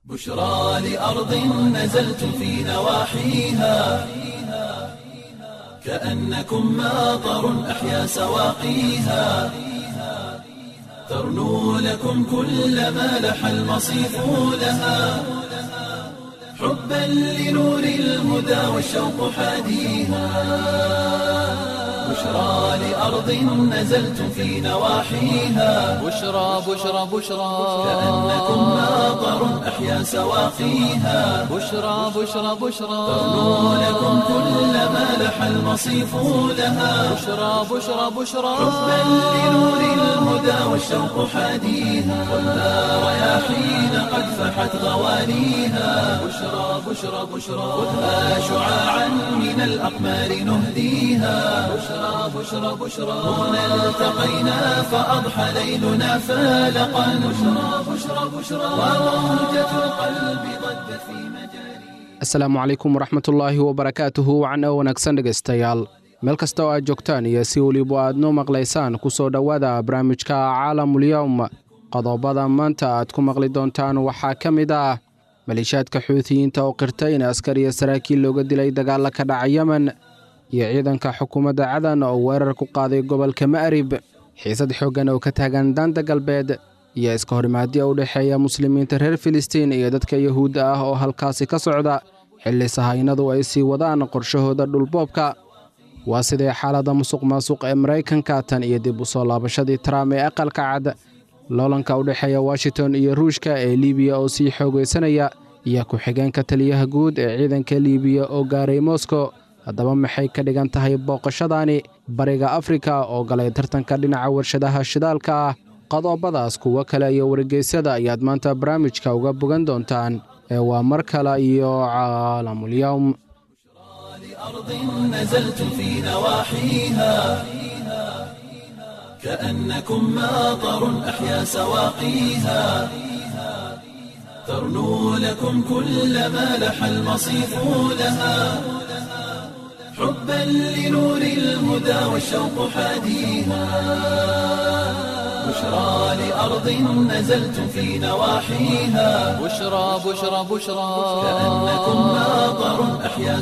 بشرى لأرض نزلت في نواحيها كأنكم ماطر أحيا سواقيها ترنو لكم كل ما لح المصيف لها حبا لنور الهدى والشوق حاديها بشرى لأرض نزلت في نواحيها بشرى بشرى بشرى كأنكم ماطر أحيا سواقيها بشرى بشرى بشرى ترنو لكم كل ما لح المصيف لها بشرى بشرى بشرى حبا لنور الهدى والشوق حاديها والنار رياحين قد فحت غوانيها بشرى بشرى بشرى خذها شعاعا من الأقمار نهديها بشرى بشرى بشرى هنا التقينا فأضحى ليلنا فالقا بشرى بشرى بشرى وروجة القلب ضجت في مجاري asalaamu calaykum waraxmatullaahi wabarakaatuhu wacan oo wanaagsan dhegaystayaal meel kasta oo aad joogtaan iyo si weliba aad noo maqlaysaan ku soo dhowaada barnaamijka caalamulyowm qodobada maanta aad ku maqli doontaan waxaa ka mid ah maleeshiyaadka xuutiyiinta oo qirtay in askar iyo saraakiil looga dilay dagaalla ka dhaca yemen iyo ciidanka xukuumadda cadan oo weerar ku qaaday gobolka ma'rib xiisad xooggan oo ka taagan daanta galbeed iyo iska horimaadyo u dhexeeya muslimiinta reer filistiin iyo dadka yuhuudda ah oo halkaasi ka socda xilli sahaynadu ay sii wadaan qorshahooda dhulboobka waa sidee xaaladda musuq maasuq ee maraykanka tan iyo dib u soo laabashadii trump ee aqalka cad loolanka u dhexeeya washington iyo ruushka ee liibiya oo sii xoogaysanaya iyo ku-xigeenka taliyaha guud ee ciidanka liibiya oo gaaray moscow haddaba maxay ka dhigan tahay booqashadaani bariga afrika oo galay tartanka dhinaca warshadaha shidaalka ah qodobadaas kuwo kale iyo wargeysyada ayaad maanta barnaamijka uga bogan doontaan ee waa mar kale iyo caalamulyowm أرض نزلت في نواحيها كأنكم ماطر أحيا سواقيها ترنو لكم كل ما لح المصيف لها حبا لنور الهدى والشوق حاديها بشرى لأرض نزلت في نواحيها بشرى بشرى بشرى كأنكم ماطر أحيا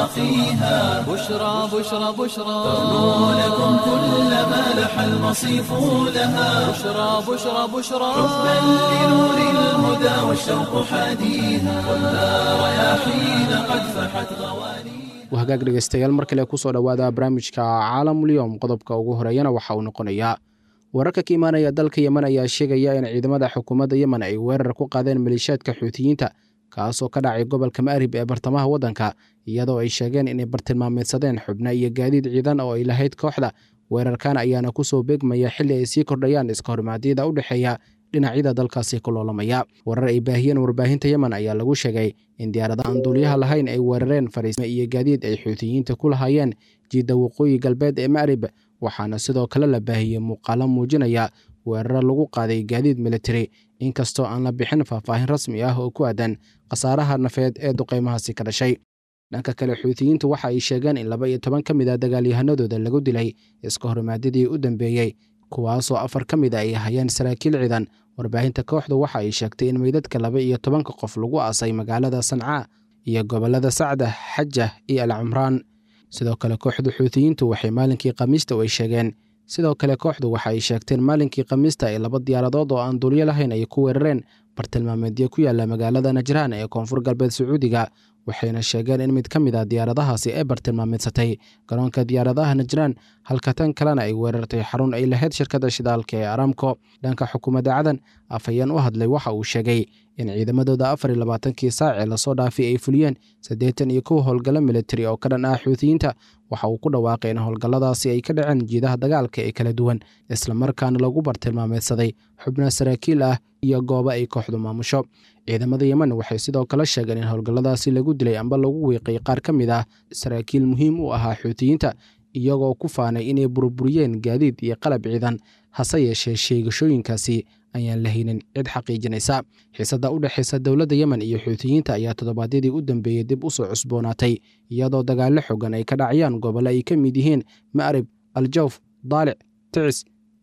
سواقيها بشرى بشرى بشرى ترنو لكم كل ما لح المصيف لها بشرى بشرى بشرى حبا لنور الهدى والشوق حاديها والنار رياحين قد فحت غوانيها wahagaag dhegaystayaal mar kale ku soo dhowaada barnaamijka caalamulyowm qodobka ugu horeeyana waxa uu noqonayaa wararka ka imaanaya dalka yemen ayaa sheegaya in ciidamada xukuumadda yemen ay weerar ku qaadeen maleeshiyaadka xuutiyiinta kaasoo ka dhacay gobolka ma'rib ee bartamaha waddanka iyadoo ay sheegeen inay bartilmaameedsadeen xubno iyo gaadiid ciidan oo ay lahayd kooxda weerarkan ayaana ku soo beegmaya xilli ay sii kordhayaan iska hormaadyada u dhexeeya dhinacyada dalkaasi ku loolamaya warar ay baahiyeen warbaahinta yemen ayaa lagu sheegay in diyaarada aan duuliyaha lahayn ay weerareen fariisme iyo gaadiid ay xuutiyiinta ku lahaayeen jiidda waqooyi galbeed ee ma'rib waxaana sidoo kale la baahiyey muuqaalo muujinaya weeraro lagu qaaday gaadiid militari inkastoo aan la bixin faahfaahin rasmi ah oo ku aadan khasaaraha nafeed ee duqaymahaasi ka dhashay dhanka kale xuutiyiintu waxa ay sheegeen in laba iyo toban ka mid a dagaalyahanadooda lagu dilay iska hormaadyadii u dambeeyey kuwaasoo afar ka mid a ay hayeen saraakiil ciidan warbaahinta kooxdu waxa ay sheegtay in meydadka laba iyo tobanka qof lagu aasay magaalada sancaa iyo gobollada sacda xajah iyo al cumraan sidoo kale kooxdu xuutiyiintu waxay maalinkii khamiista ay sheegeen sidoo kale kooxdu waxa ay sheegteen maalinkii khamiista ay laba diyaaradood oo aan duulyo lahayn ay ku weerareen bartilmaameedyo ku yaala magaalada najraan ee koonfur galbeed sacuudiga waxayna sheegeen in mid ka mid a diyaaradahaasi ay bartilmaameedsatay garoonka diyaaradaha najraan halka tan kalena ay weerartay xarun ay lahayd shirkadda shidaalka ee aramco dhanka xukuumadda cadan afhayeen u hadlay waxa uu sheegay in ciidamadooda afar iyo labaatankii saac ee lasoo dhaafay ay fuliyeen siddeetan iyo kow howlgallo militari oo ka dhan ah xuutiyiinta waxa uu ku dhawaaqay in howlgalladaasi ay ka dhaceen jiidaha dagaalka ee kala duwan islamarkaana lagu bartilmaameedsaday xubno saraakiil ah iyo goobo ay kooxdu maamusho ciidamada yemen waxay sidoo kale sheegeen in howlgalladaasi lagu dilay amba lagu wiiqay qaar ka mid ah saraakiil muhiim u ahaa xuutiyiinta iyagoo ku faanay inay burburiyeen gaadiid iyo qalab ciidan hase yeeshee sheegashooyinkaasi ayaan la haynin cid xaqiijinaysa xiisadda u dhexaysa dowladda yemen iyo xuutiyiinta ayaa toddobaadyadii u dambeeyey dib u soo cusboonaatay iyadoo dagaallo xogan ay ka dhacayaan gobollo ay ka mid yihiin ma'rib aljawf daalic ticis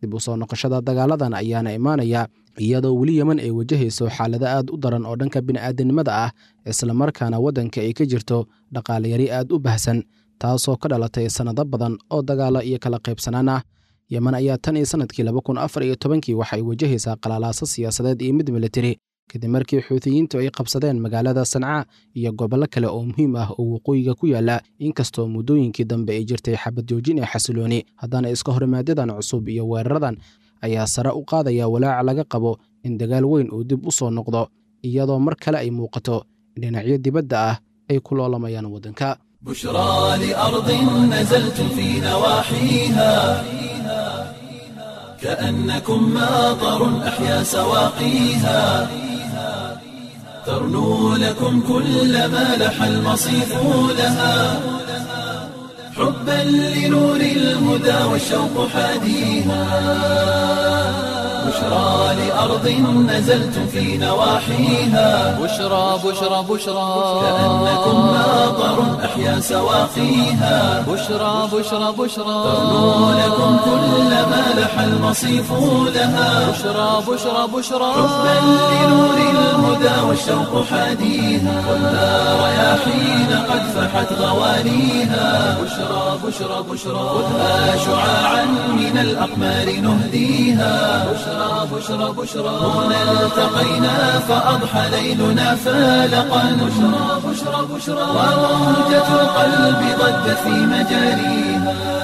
dib u soo noqoshada dagaaladan ayaana imaanaya iyadoo weli yeman ay wajahayso xaalado aad u daran oo dhanka bini'aadanimada ah islamarkaana waddanka ay ka jirto dhaqaalayari aad u bahsan taasoo ka dhalatay sannado badan oo dagaalo iyo kala qaybsanaan ah yeman ayaa tan iyo sannadkii laba kun afar iyo tobankii waxay wajahaysaa qalalaaso siyaasadeed iyo mid militari kadib markii xuutiyiintu ay qabsadeen magaalada sanca iyo gobollo kale oo muhiim ah oo waqooyiga ku yaala inkastoo muddooyinkii dambe ay jirtay xabad joojin ee xasilooni haddana iska horimaadyaddan cusub iyo weeraradan ayaa sare u qaadaya walaaca laga qabo in dagaal weyn uu dib u soo noqdo iyadoo mar kale ay muuqato in dhinacyo dibadda ah ay ku loolamayaan waddanka بشرى لأرض نزلت في نواحيها كأنكم ماطر أحيا سواقيها ترنو لكم كل ما لح المصيف لها حبا لنور الهدى والشوق حاديها بشرى لأرض نزلت في نواحيها بشرى بشرى بشرى كأنكم ماطر أحيا سواقيها بشرى بشرى بشرى ترنو لكم كل ما لح المصيف لها بشرى بشرى بشرى حبا لنور الهدى والشوق حاديها والنار رياحين قد فحت غوانيها بشرى بشرى بشرى خذها شعاعا من الأقمار نهديها بشرى بشرى بشرى هنا التقينا فأضحى ليلنا فالقا بشرى بشرى بشرى وروجة القلب ضجت في مجاريها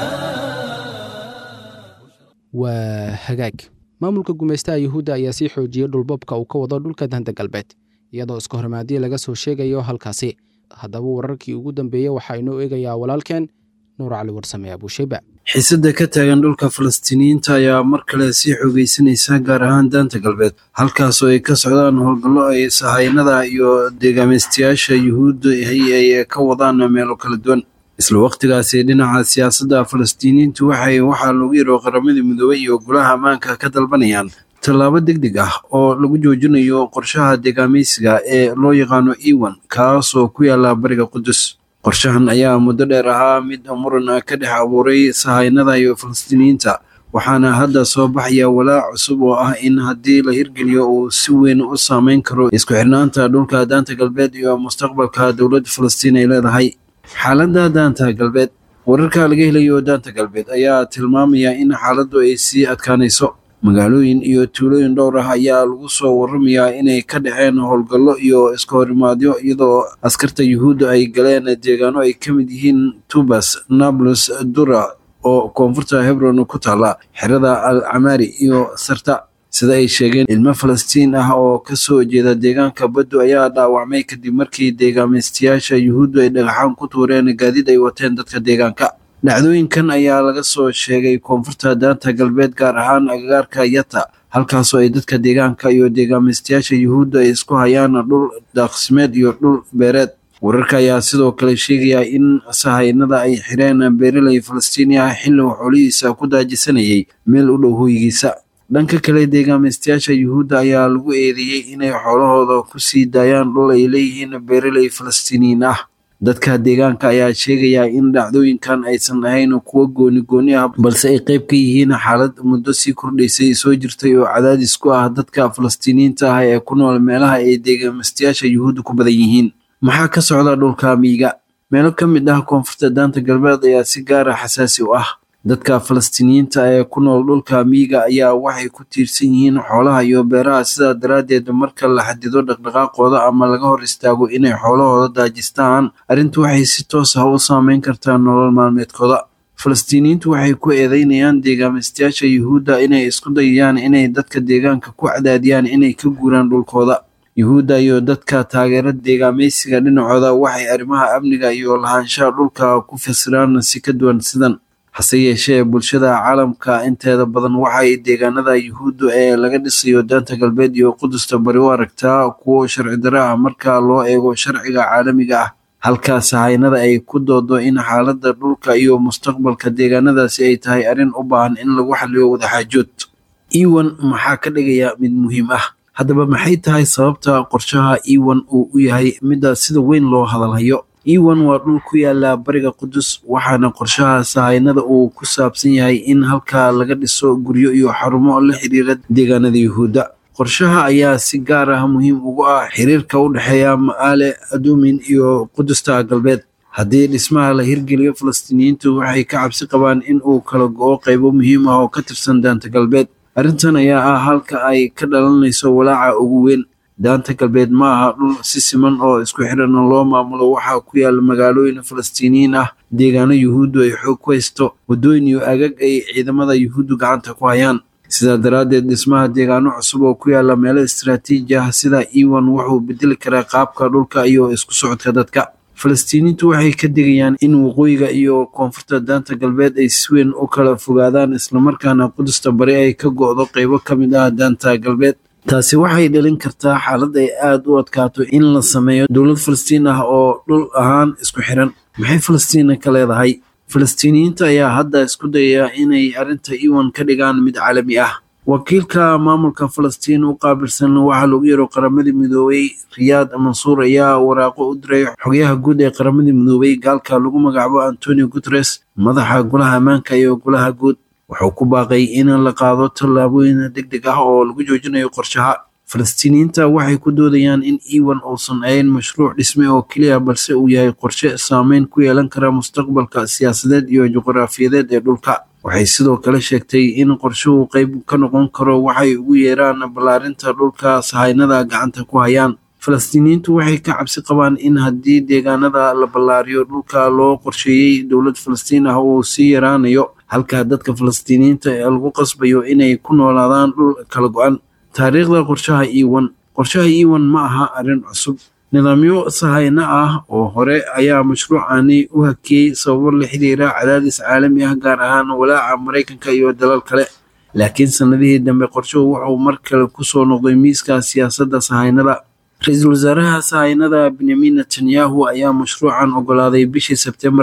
waa hagaag maamulka gumaystaha yuhuudda ayaa sii xoojiyey dhulbobka uu ka wado dhulka danta galbeed iyadoo iska hormaadii laga soo sheegayo halkaasi haddaba wararkii ugu dambeeyey waxaa inoo eegayaa walaalkeen nuur cali warsame abuushayba xiisadda ka taagan dhulka falastiiniyiinta ayaa mar kale sii xoogaysanaysa gaar ahaan daanta galbeed halkaasoo ay ka socdaan howlgallo ay sahaynada iyo deegaameystayaasha yuhuudda ay ka wadaan meelo kala duwan isla waqtigaasi dhinaca siyaasadda falastiiniyiintu waxay waxaa loogu yaro qaramadii midoobey iyo golaha ammaanka ka dalbanayaan tallaabo deg deg ah oo lagu joojinayo qorshaha deegaameysiga ee loo yaqaano ewan kaasoo ku yaala bariga qudus qorshahan ayaa muddo dheer ahaa mid muran ka dhex abuuray sahaynada iyo falastiiniyiinta waxaana hadda soo baxaya walaac cusub oo ah in haddii la hirgeliyo uu si weyn u saameyn karo isku xirnaanta dhulka daanta galbeed iyo mustaqbalka dowladda falastiin ay leedahay xaaladda daanta galbeed wararka laga helayo daanta galbeed ayaa tilmaamaya in xaaladdu ay sii adkaanayso magaalooyin iyo tuulooyin dhowr ah ayaa lagu soo waramayaa inay ka dhaceen howlgallo iyo iska horimaadyo iyadoo askarta yuhuudda ay galeen deegaano ay ka mid yihiin tubas nablus dura oo koonfurta hebron ku taala xerada al camaari iyo sarta sida ay sheegeen ilmo falastiin ah oo kasoo jeeda deegaanka baddu ayaa dhaawacmay kadib markii deegaameystayaasha yuhuuddu ay dhagaxaan ku tuureen gaadiid ay wateen dadka deegaanka dhacdooyinkan ayaa laga soo sheegay koonfurta daanta galbeed gaar ahaan agagaarka yata halkaasoo ay dadka deegaanka iyo deegaameystayaasha yuhuudda ay isku hayaan dhul daaqsimeed iyo dhul beereed wararka ayaa sidoo kale sheegaya in sahaynada ay xireen beeraley falastiini ah xilli uu xoolihiisa ku daajisanayay meel u dhow hoygiisa dhanka kale deegaameystayaasha yuhuudda ayaa lagu eedeeyey inay xoolahooda ku sii daayaan dhul ay leeyihiin beeraley falastiiniyiin ah dadka deegaanka ayaa sheegaya in dhacdooyinkan aysan ahayn kuwo gooni gooni ah balse ay qayb ka yihiin xaalad muddo sii kordhaysay soo jirtay oo cadaadis ku ah dadka falastiiniyiinta ah ee ku nool meelaha ay deegaameystayaasha yuhuudda ku badan yihiin maxaa ka socda dhulka miiga meelo ka mid ah koonfurta daanta galbeed ayaa si gaara xasaasi u ah dadka falastiiniyiinta ee ku nool dhulka miiga ayaa waxay ku tiirsan yihiin xoolaha iyo beeraha sidaa daraaddeed marka la xadido dhaqdhaqaaqooda ama laga hor istaago inay xoolahooda daajistaan arrintu waxay si toos ah u saameyn kartaa nolol maalmeedkooda falastiiniyiintu waxay ku eedeynayaan deegaameystayaasha yuhuudda inay isku dayayaan inay dadka deegaanka ku cadaadiyaan inay ka guuraan dhulkooda yuhuudda iyo dadka taageera deegaameysiga dhinacooda waxay arrimaha amniga iyo lahaanshaha dhulka ku fasiraan si ka duwan sidan hase yeeshee bulshada caalamka inteeda badan waxay deegaanada yuhuudda ee laga dhisayo daanta galbeed iyo qudusta bari u aragtaa kuwo sharci daro ah marka loo eego sharciga caalamiga ah halka sahaynada ay ku doodo in xaaladda dhulka iyo mustaqbalka deegaanadaasi ay tahay arrin u baahan in lagu xaliyo wadaxaajood ewan maxaa ka dhigaya mid muhiim ah haddaba maxay tahay sababta qorshaha ewan uu u yahay midda sida weyn loo hadalhayo ewan waa dhul ku yaala bariga qudus waxaana qorshaha sahaynada uu ku saabsan yahay in halkaa laga dhiso guryo iyo xarumo la xiriira deegaanada yuhuudda qorshaha ayaa si gaar ah muhiim ugu ah xiriirka u dhexeeya ma'aale adumin iyo qudusta galbeed haddii dhismaha la hirgeliyo falastiiniyiintu waxay ka cabsi qabaan in uu kala go-o qaybo muhiim ah oo ka tirsan daanta galbeed arrintan ayaa ah halka ay ka dhalanayso walaaca ugu weyn daanta galbeed ma aha dhul si siman oo isku xiran loo maamulo waxaa ku yaala magaalooyin falastiiniyiin ah deegaano yuhuuddu ay xoog ku haysto waddooyin iyo agag ay ciidamada yuhuuddu gacanta ku hayaan sidaa daraaddeed dhismaha deegaano cusub oo ku yaala meelo istaraatiiji ah sida ewan wuxuu bedeli karaa qaabka dhulka iyo isku socodka dadka falastiiniintu waxay ka digayaan in waqooyiga iyo koonfurta daanta galbeed ay si weyn u kala fogaadaan islamarkaana qudusta bari ay ka go'do qaybo ka mid ah daanta galbeed taasi waxay dhalin kartaa xaalad ay aada u adkaato in la sameeyo dowlad falastiin ah oo dhul ahaan isku xiran maxay falastiina ka leedahay falastiiniyiinta ayaa hadda isku dayaya inay arrinta ewan ka dhigaan mid caalami ah wakiilka maamulka falastiin u qaabilsan waxaa lagu yaro qaramadii midoobay riyaad mansuur ayaa waraaqo u diray xogayaha guud ee qaramadii midoobay gaalka lagu magacaabo antonio guteres madaxa golaha ammaanka iyo golaha guud wuxuu ku baaqay in la qaado tallaabooyin deg deg ah oo lagu joojinayo qorshaha falastiiniyiinta waxay ku doodayaan in ewan uusan ahayn mashruuc dhisme oo keliya balse uu yahay qorshe saameyn ku yeelan kara mustaqbalka siyaasadeed iyo juqraafiyadeed ee dhulka waxay sidoo kale sheegtay in qorshuhu qayb ka noqon karo waxay ugu yeeraan ballaarinta dhulka sahaynada gacanta ku hayaan falastiiniyiintu waxay ka cabsi qabaan in haddii deegaanada la ballaariyo dhulka loo qorsheeyey dowlad falastiin ah uu sii yaraanayo halka dadka falastiiniyiinta ee lagu qasbayo inay ku noolaadaan dhul kala go-an taariikhda qorshaha ewan qorshaha ewan ma aha arrin cusub nidaamyo sahayno ah oo hore ayaa mashruucani u hakiyey sababo la xiriira cadaadis caalami ah gaar ahaan walaaca maraykanka iyo dalal kale laakiin sannadihii dambe qorshuhu wuxuu mar kale kusoo noqday miiska siyaasadda sahaynada ra-iisul wasaaraha sahaynada benyamin netanyahu ayaa mashruucan ogolaaday bishii sebtembar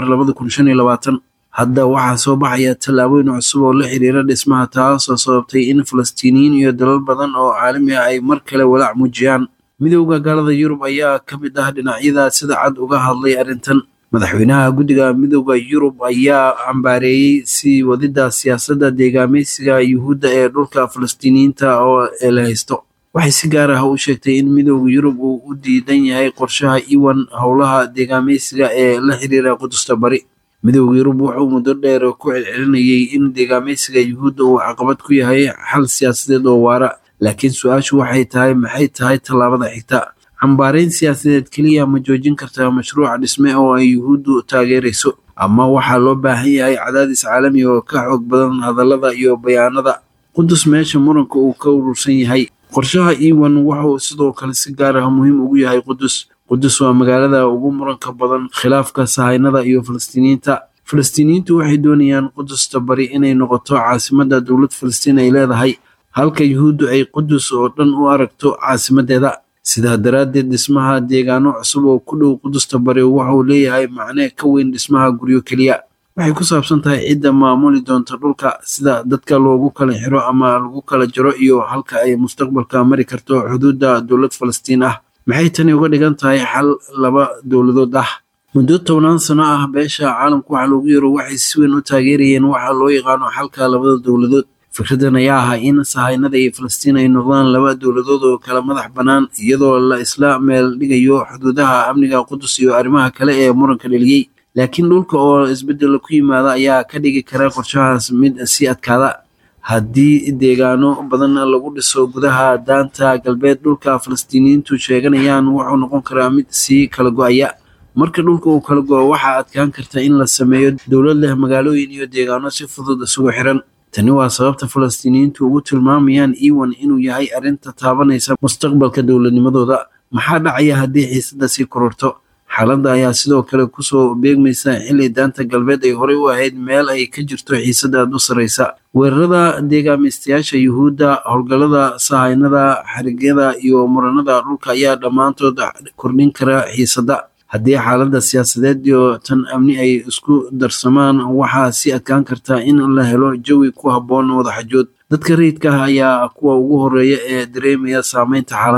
hadda waxaa soo baxaya tallaabooyin cusub oo la xiriira dhismaha taasoo sababtay in falastiiniyiin iyo dalal badan oo caalami ah ay mar kale walaac muujiyaan midowda gaalada yurub ayaa ka mid ah dhinacyada sida cad uga hadlay arrintan madaxweynaha guddiga midowda yurub ayaa cambaareeyey sii wadida siyaasadda deegaameysiga yuhuudda ee dhulka falastiiniyiinta oo la haysto waxay si gaar ah u sheegtay in midowda yurub uu u diidan yahay qorshaha iwan howlaha deegaameysiga ee la xiriira qudusta bari midowda yurub wuxuu muddo dheer ku celcelinayay in deegaameysiga yuhuudda uu caqabad ku yahay xal siyaasadeed oo waara laakiin su-aashu waxay tahay maxay tahay tallaabada xigta cambaareyn siyaasadeed keliya ma joojin kartaa mashruuca dhisme oo ay yuhuuddu taageerayso ama waxaa loo baahan yahay cadaadis caalami oo ka xoog badan hadallada iyo bayaanada qudus meesha muranka uu ka urursan yahay qorshaha ewan wuxuu sidoo kale si gaar ah muhiim ugu yahay qudus qudus waa magaalada ugu muranka badan khilaafka sahaynada iyo falastiiniyiinta falastiiniyiintu waxay doonayaan qudusta bari inay noqoto caasimadda dowlad falastiin ay leedahay halka yuhuuddu ay qudus oo dhan u aragto caasimadeeda sidaa daraaddeed dhismaha deegaano cusub oo ku dhow qudusta bari wuxuu leeyahay macne ka weyn dhismaha guryo keliya waxay ku saabsan tahay cidda maamuli doonta dhulka sida dadka loogu kala xiro ama lagu kala jaro iyo halka ay mustaqbalka mari karto xuduudda dowlad falastiin ah maxay tani uga dhigan tahay xal laba dowladood ah muddo tobnaan sano ah beesha caalamku waxa loogu yaro waxay si weyn u taageerayeen waxa loo yaqaano xalka labada dowladood fikradan ayaa ahaa in sahaynada iyo falastiin ay noqdaan laba dowladood oo kala madax bannaan iyadoo la isla meel dhigayo xuduudaha amniga qudus iyo arrimaha kale ee muranka dheliyey laakiin dhulka oo isbeddel ku yimaada ayaa ka dhigi kara qorshahaas mid sii adkaada haddii deegaano badan lagu dhiso gudaha daanta galbeed dhulka falastiiniyiintu sheeganayaan wuxuu noqon karaa mid sii kala go-aya marka dhulka uu kala go-o waxaa adkaan karta in la sameeyo dowlad leh magaalooyin iyo deegaano si fudud isugu xiran tani waa sababta falastiiniyiintu ugu tilmaamayaan ewan inuu yahay arrinta taabanaysa mustaqbalka dowladnimadooda maxaa dhacaya haddii xiisadda sii kororto xaaladda ayaa sidoo kale kusoo beegmaysa xilli daanta galbeed ay horey u ahayd meel ay ka jirto xiisada aad u sarraysa weerarada deegaameystayaasha yuhuudda howlgallada sahaynada xarigyada iyo muranada dhulka ayaa dhammaantood kordhin kara xiisadda haddii xaaladda siyaasadeed iyo tan amni ay isku darsamaan waxaa sii adkaan karta in la helo jawi ku habboon wadaxajood dadka rayidka ah ayaa kuwa ugu horeeya ee dareemaya saameynta xaaladan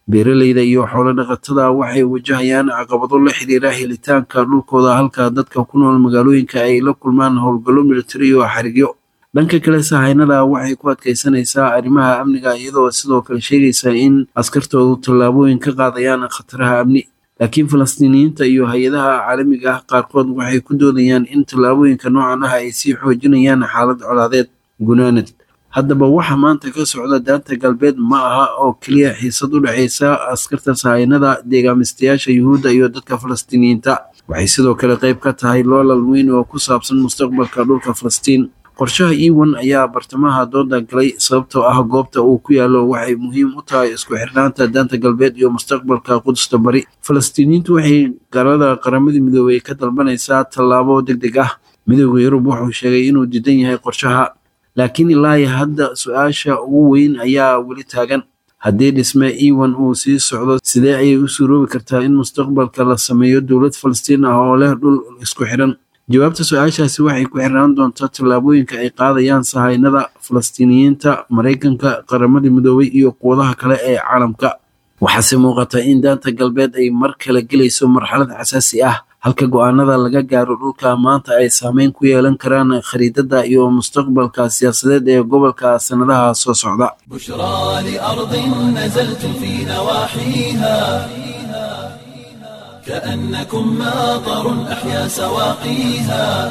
beeraleyda iyo xoolo dhaqatada waxay wajahayaan caqabado la xiriira helitaanka dhulkooda halka dadka ku nool magaalooyinka ay la kulmaan howlgallo militari iyo xarigyo dhanka kale sahaynada waxay ku adkaysanaysaa arrimaha amniga iyadoo sidoo kale sheegaysa in askartoodu tallaabooyin ka qaadayaan khataraha amni laakiin falastiiniyiinta iyo hay-adaha caalamiga ah qaarkood waxay ku doodayaan in tallaabooyinka noocan ah ay sii xoojinayaan xaalad colaadeed gunaanad haddaba waxa maanta ka socda daanta galbeed ma aha oo keliya xiisad u dhexaysa askarta sahaynada deegaamistayaasha yuhuudda iyo dadka falastiiniyiinta waxay sidoo kale qayb ka tahay loolal weyn oo ku saabsan mustaqbalka dhulka falastiin qorshaha ewan ayaa bartamaha dooda galay sababtoo ah goobta uu ku yaalo waxay muhiim u tahay isku xirnaanta daanta galbeed iyo mustaqbalka qudusta bari falastiiniyiintu waxay galada qaramada midoobey ka dalbanaysaa tallaabo deg deg ah midooda yurub wuxuu sheegay inuu diidan yahay qorshaha laakiin ilaahi hadda su-aasha ugu weyn ayaa weli taagan haddii dhisme ewan uu sii socdo sidee ayay u suuroobi kartaa in mustaqbalka la sameeyo dowlad falastiin ah oo leh dhul isku xidhan jawaabta su-aashaasi waxay ku xirnaan doontaa tallaabooyinka ay qaadayaan sahaynada falastiiniyiinta maraykanka qaramada midoobay iyo quwadaha kale ee caalamka waxaase muuqata in daanta galbeed ay mar kale gelayso marxalad xasaasi ah halka go-aanada laga gaaro dhulka maanta ay saameyn ku yeelan karaan khariidada iyo mustaqbalka siyaasadeed ee gobolka sannadaha soo socda بشرى لأرض نزلتم في نواحيها كأنكم ماطر أحيا سواقيها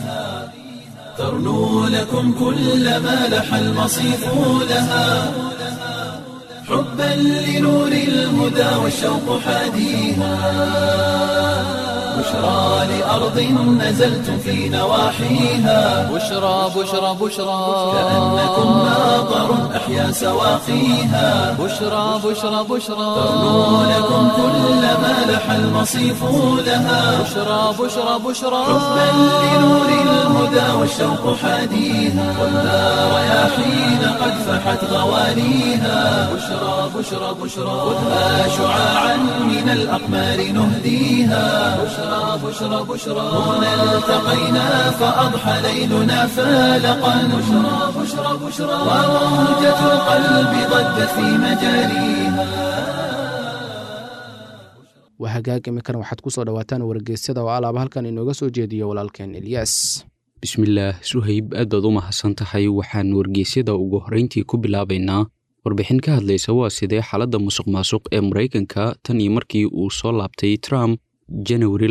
ترنو لكم كل ما لح المصيف لها حبا لنور الهدى والشوق حاديها بشرى لأرض نزلتم في نواحيها بشرى بشرى بشرى كأنكم ماطر أحيا سواقيها بشرى بشرى بشرى ترنو لكم كل ما لح المصيف لها بشرى بشرى بشرى حبا لنور الهدى والشوق حاديها والنار رياحين قد فحت غوانيها بشرى بشرى بشرى خذها شعاعا من الأقمار نهديها بشرى بشرى بشرى هنا التقينا فأضحى ليلنا فالقا بشرى بشرى بشرى وموجة القلب ضجت في مجاريها waa hagaag iminkana waxaad ku soo dhowaataan wargeysyada oo alaaba halkan inooga soo jeediyo walaalkeen eliyas bismillaah suhayb aad baad u mahadsan tahay waxaan wargeysyada ugu horrayntii ku bilaabaynaa warbixin ka hadlaysa waa sidee xaaladda musuq maasuq ee maraykanka tan iyo markii uu soo laabtay trump janawari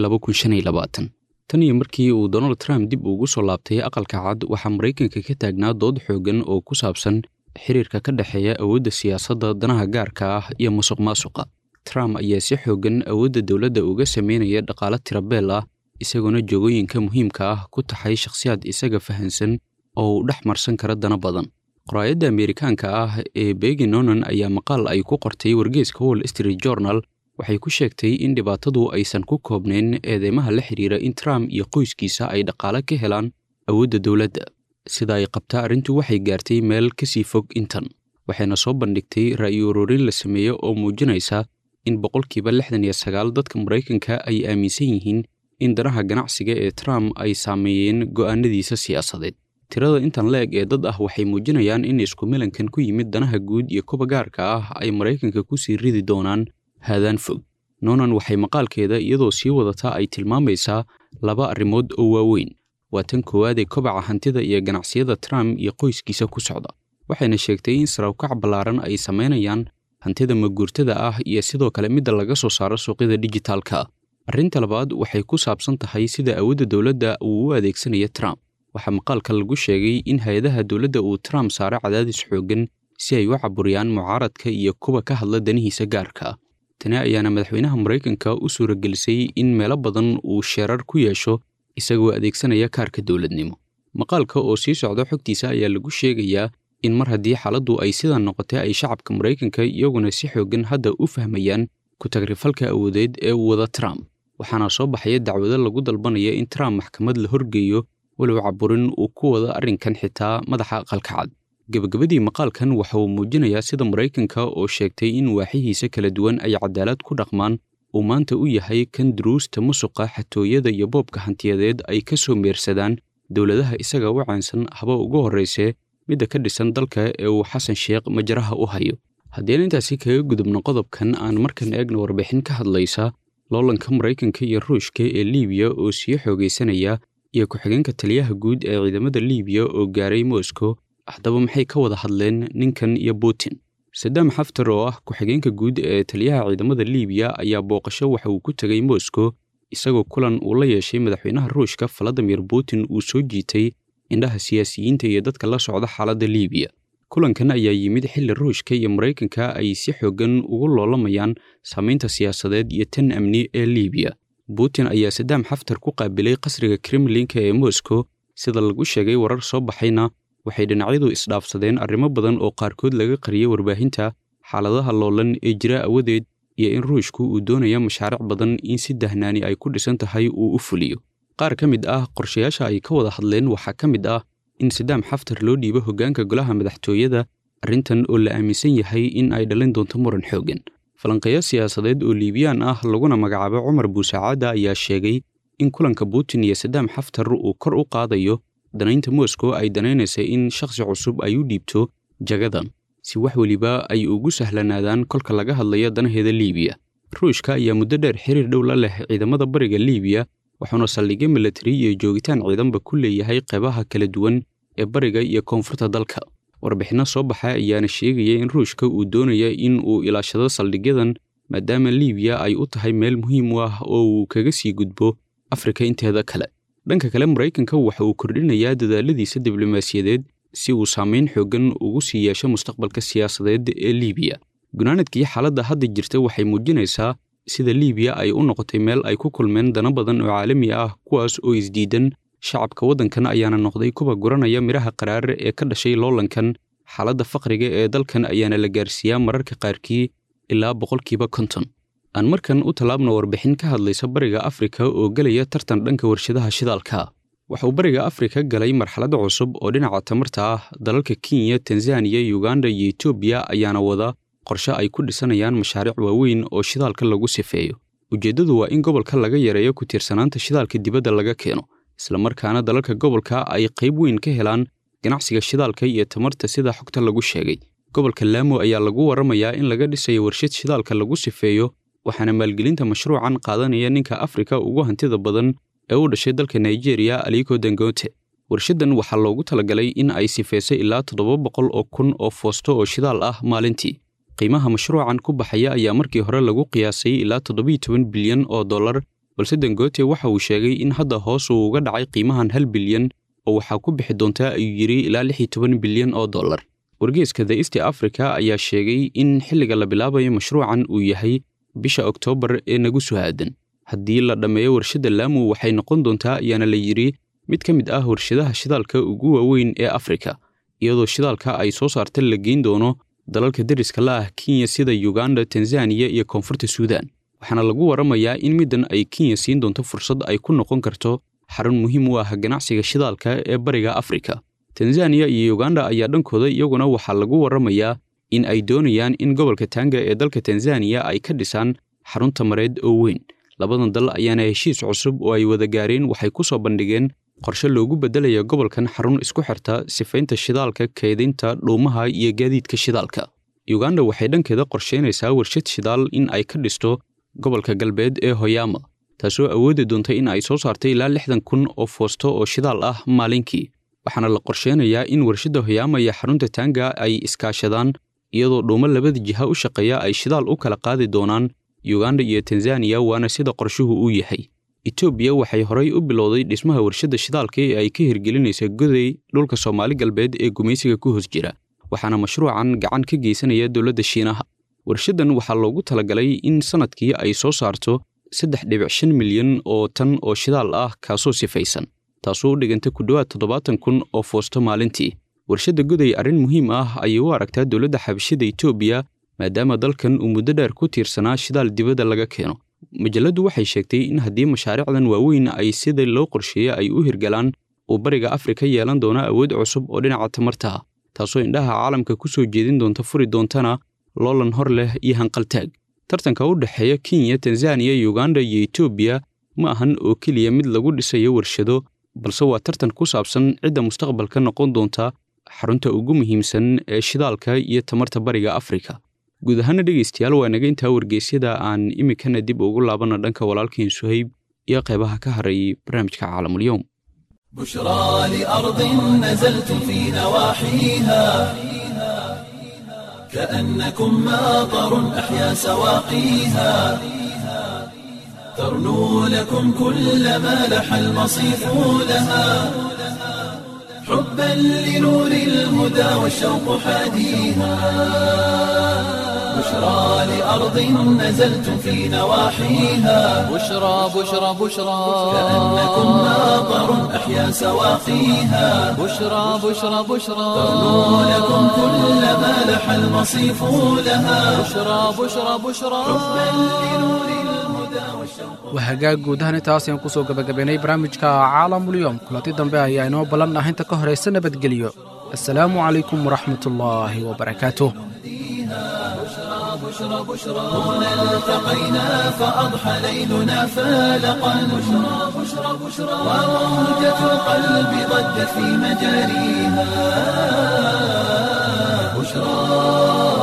tan iyo markii uu donald trump dib ugu soo laabtay aqalka cad waxaa maraykanka ka taagnaa dood xooggan oo ku saabsan xiriirka ka dhexeeya awoodda siyaasadda danaha gaarka ah iyo musuq maasuqa trump ayaa si xooggan awoodda dowladda uga sameynaya dhaqaale tirabeel ah isagoona joogooyinka muhiimka ah ku taxay shakhsiyaad isaga fahansan oo uu dhex marsan kara dana badan qoraayadda ameerikaanka ah ee begi nonan ayaa maqaal ay ku qortay wargeeska wall street journal waxay ku sheegtay in dhibaatadu aysan ku koobnayn eedeymaha la xidhiira in trump iyo qoyskiisa ay dhaqaale ka helaan awoodda dowladda sida ay qabtaa arrintu waxay gaartay meel ka sii fog intan waxayna soo bandhigtay ra'yi ururin la sameeye oo muujinaysa in boqolkiiba lixdan iyo sagaal dadka maraykanka ay aaminsan yihiin in danaha ganacsiga ee trump ay saameeyeen go'aanadiisa siyaasadeed tirada intan la-eg ee dad ah waxay muujinayaan in isku milankan ku yimid danaha guud iyo kuba gaarka ah ay maraykanka ku sii ridi doonaan haadaan fog nonan waxay maqaalkeeda iyadoo sii wadata ay tilmaamaysaa laba arrimood oo waaweyn waa tan koowaad ee kobaca hantida iyo ganacsiyada trump iyo qoyskiisa ku socda waxayna sheegtay in sarawkac ballaaran ay samaynayaan hantida maguurtada ah iyo sidoo kale midda laga soo saaro suuqyada dijitaalka arrinta labaad waxay ku saabsan tahay sida awoodda dowladda uu u adeegsanaya trump waxaa maqaalka lagu sheegay in hay-adaha dowladda uu trump saaro cadaadis xooggan si ay u caburiyaan mucaaradka iyo kuwa ka hadla danihiisa gaarka ah tani ayaana madaxweynaha maraykanka u suuragelisay in meelo badan uu sheerar ku yeesho isagoo adeegsanaya kaarka dowladnimo maqaalka oo sii socda xogtiisa ayaa lagu sheegayaa in mar haddii xaaladdu ay sidan noqotay ay shacabka maraykanka iyaguna si xooggan hadda u fahmayaan ku-tagrifalka awoodeed ee uu wada trump waxaana soo baxaya dacwado lagu dalbanaya in trump maxkamad la horgeeyo walow caburin uu ku wada arrinkan xitaa madaxa aqalka cad gebagabadii maqaalkan waxa uu muujinayaa sida maraykanka oo sheegtay in waaxihiisa kala duwan ay cadaalad ku dhaqmaan uu maanta u yahay kan duruusta musuqa xatooyada iyo boobka hantiyadeed ay ka soo meersadaan dowladaha isaga u caansan haba ugu horraysee midda ka dhisan dalka ee uu xasan sheekh majaraha u hayo haddeen intaasi kaga gudubno qodobkan aan markan eegno warbixin ka hadlaysa loolanka maraykanka iyo ruushka ee liibiya oo sii xoogaysanaya iyo ku-xigeenka taliyaha guud ee ciidamada liibiya oo gaaray moscow haddaba maxay ka wada hadleen ninkan iyo putin sadaam xaftar oo ah ku-xigeenka guud ee taliyaha ciidamada liibiya ayaa booqasho waxa uu ku tegay moscow isagoo kulan uu la yeeshay madaxweynaha ruushka valadimir putin uu soo jiitay indhaha siyaasiyiinta iyo dadka la socda xaaladda liibiya kulankan ayaa yimid xilli ruushka iyo maraykanka ay si xooggan ugu loolamayaan saamaynta siyaasadeed iyo tan amni ee liibiya putin ayaa sadaam xaftar ku qaabilay qasriga kremlinka ee moscow sida lagu sheegay warar soo baxayna waxay dhinacyadu isdhaafsadeen arrimo badan oo qaarkood laga qariyay warbaahinta xaaladaha loolan ee jira awadeed iyo in ruushku uu doonaya mashaariic badan in si dahnaani ay ku dhisan tahay uu u fuliyo qaar ka mid ah qorshayaasha ay ka wada hadleen waxaa ka mid ah in sadaam xaftar loo dhiibo hoggaanka golaha madaxtooyada arrintan oo la aaminsan yahay in ay dhalin doonto muran xooggan falanqeeyo siyaasadeed oo liibiyaan ah laguna magacaabo cumar buusacaada ayaa sheegay in kulanka putin iyo sadaam xaftar uu kor u qaadayo danaynta moscow ay danaynaysa in shakhsi cusub ay u dhiibto jagadan si wax weliba ay ugu sahlanaadaan kolka laga hadlayo danaheeda liibiya ruushka ayaa muddo dheer xiriir dhow la leh ciidamada bariga liibiya wuxuuna saldhigyo milatari iyo joogitaan ciidanba ku leeyahay qeybaha kala duwan ee bariga iyo koonfurta dalka warbixinno soo baxa ayaana sheegaya in ruushka uu doonaya in uu ilaashado saldhigyadan maadaama liibiya ay u tahay meel muhiim u ah oo uu kaga sii gudbo afrika inteeda kale dhanka kale maraykanka waxa uu kordhinayaa dadaaladiisa diblomaasiyadeed si uu saamayn xooggan ugu sii yeesho mustaqbalka siyaasadeed ee liibiya gunaanadkii xaaladda hadda jirta waxay muujinaysaa sida liibiya ay u noqotay meel ay ku kulmeen dana badan oo caalami ah kuwaas oo isdiidan shacabka waddankan ayaana noqday kuwa guranaya midhaha qaraar ee ka dhashay loolankan xaaladda faqriga ee dalkan ayaana la gaarsiiyaa mararka qaarkii ilaa boqolkiiba konton aan markan u tallaabno warbixin ka hadlaysa bariga afrika oo gelaya tartan dhanka warshadaha shidaalka waxauu bariga afrika galay marxalad cusub oo dhinaca tamarta ah dalalka kenya tanzaniya uganda iyo etoobiya ayaana wada qorshe ay ku dhisanayaan mashaariic waaweyn oo shidaalka lagu sifeeyo ujeeddadu waa in gobolka laga yareeyo ku tiirsanaanta shidaalka dibadda laga keeno islamarkaana dalalka gobolka ay qayb weyn ka helaan ganacsiga shidaalka iyo tamarta sida xogta lagu sheegay gobolka laamo ayaa lagu warramayaa in laga dhisayo warshad shidaalka lagu sifeeyo waxaana maalgelinta mashruucan qaadanaya ninka afrika ugu hantida badan ee u dhashay dalka nigeria aliko dangote warshaddan waxaa loogu talagalay in ay sifeysay ilaa toddoba boqol oo kun oo foosto oo shidaal ah maalintii qiimaha mashruucan ku baxaya ayaa markii hore lagu qiyaasay ilaa toddobiyo toban bilyan oo dollar balse dangote waxa uu sheegay in hadda hoos uu uga dhacay qiimahan hal bilyan oo waxaa ku bixi doontaa ayuu yidhi ilaa lix iyo toban bilyan oo dollar wargeeska the east africa ayaa sheegay in xilliga la bilaabayo mashruucan uu yahay bisha oktoobar ee nagu soo aadan haddii la dhammeeyo warshadda laamu waxay noqon doontaa ayaana la yidhi mid ka mid ah warshadaha shidaalka ugu waaweyn ee afrika iyadoo shidaalka ay soo saarta la geyn doono dalalka deriska la ah kenya sida uganda tanzaniya iyo koonfurta suudaan waxaana lagu warramayaa in middan ay kenya siin doonto fursad ay ku noqon karto xarun muhiim u ah ganacsiga shidaalka ee bariga afrika tanzaniya iyo uganda ayaa dhankooda iyaguna waxaa lagu warramayaa in ay doonayaan in gobolka tanga ee dalka tanzaniya ay ka dhisaan xarun tamareed oo weyn labadan dal ayaana heshiis cusub oo ay wada gaareen waxay ku soo bandhigeen qorshe loogu beddelayo gobolkan xarun isku xirta sifaynta shidaalka kaydinta dhuumaha iyo gaadiidka shidaalka uganda waxay dhankeeda qorsheynaysaa warshad shidaal in ay ka dhisto gobolka galbeed ee hoyaama taasoo awoodi doonta in ay soo saartay ilaa lixdan kun oo foosto oo shidaal ah maalinkii waxaana la qorsheynayaa in warshadda hoyaama iyo xarunta tanga ay iskaashadaan iyadoo dhuumo labada jiha u shaqeeya ay shidaal u kala qaadi doonaan uganda iyo tanzaniya waana sida qorshuhu uu yahay etoobiya waxay horay u bilowday dhismaha warshadda shidaalka ee ay ka hirgelinaysa goday dhulka soomaali galbeed ee gumaysiga ku hoos jira waxaana mashruucan gacan ka geysanaya dowladda shiinaha warshaddan waxaa loogu talagalay in sannadkii ay soo saarto saddex dhibic shan milyan oo tan oo shidaal ah kaasoo sifaysan taasoo u dhiganta ku dhowaad toddobaatan kun oo foosto maalintii warshadda goday arrin muhiim ah ayay u aragtaa dowladda xabashida etoobiya maadaama dalkan uu muddo dheer ku tiirsanaa shidaal dibadda laga keeno majalladdu waxay sheegtay in haddii mashaariicdan waaweyn ay sida loo qorsheeyey ay u hirgalaan uu bariga afrika yeelan doono awood cusub oo dhinaca tamarta ah taasoo indhaha caalamka ku soo jeedin doonta furi doontana loolan hor leh iyo hanqaltaag tartanka u dhexeeya kenya tanzaniya uganda iyo etoobiya ma ahan oo keliya mid lagu dhisayo warshado balse waa tartan ku saabsan cidda mustaqbalka noqon doonta xarunta ugu muhiimsan ee shidaalka iyo tamarta bariga afrika guud ahaana dhegaystayaal waa naga intaa wargeysyada aan iminkana dib ugu laabana dhanka walaalkiin suhayb iyo qaybaha ka haray barnaamijka caalamulyoom بشرى لأرض نزلتم في نواحيها كأنكم ماطر أحيا سواقيها ترنو لكم كل ما لح المصيف لها حبا لنور الهدى والشوق حاديها بشرى لأرض نزلتم في نواحيها بشرى بشرى بشرى كأنكم ماطر أحيا سواقيها بشرى بشرى بشرى ترنو لكم كل ما لح المصيف لها بشرى بشرى بشرى waa hagaag guud ahaan intaas ayaan kusoo gabagabaynay barnaamijka caalamulyoom kulanti dambe ayaa inoo ballan ah inta ka horaysa nabadgelyo assalaamu calaykum waraxmatullaahi wabarakaatuh هنا التقينا فأضحى ليلنا فالقا بشرى بشرى بشرى وموجة القلب ضجت في مجاريها بشرى